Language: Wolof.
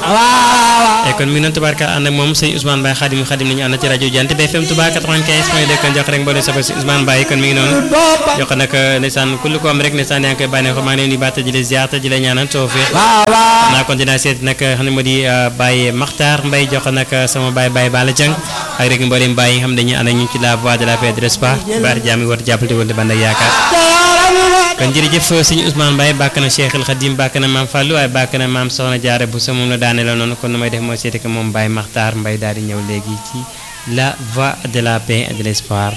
e kon mi ngi noonu tubaarka ànd ak moom sëñ Ousmane Mbaye xadim xadim nañu ànd ci rajo Jant bi FM Touba 95 point 2 kon jox rek mboolem safar si Ousmane Mbaye kon mi ngi noonu jox nag ndeysaan kullu ko am rek ndeysaan yaa ngi koy bànneexoo maa ngi leen di baata ji la ziar te ji la ñaanal tawfiq naa kon dinaa seet nag xam ne moo di Baye Makhtar Mbaye jox nag sama Baye Baye Bala Dieng ak rek mboolem Baye yi nga xam dañuy ànd ak ñu ci la voie de la paix de l'espoir baar jaam yi war jàppale wala band ak yaakaar kon jërëjëf sëñ Ousmane Mbaye bàkk na Cheikh El Khadim bàkk na maam Fallou waaye bàkk na maam Soxna Jaara bu sa moom la daane la noonu kon nu may def moo seeti ko moom Baye Makhtar Mbaye daal di ñëw léegi ci la voie de la paix et de l'espoir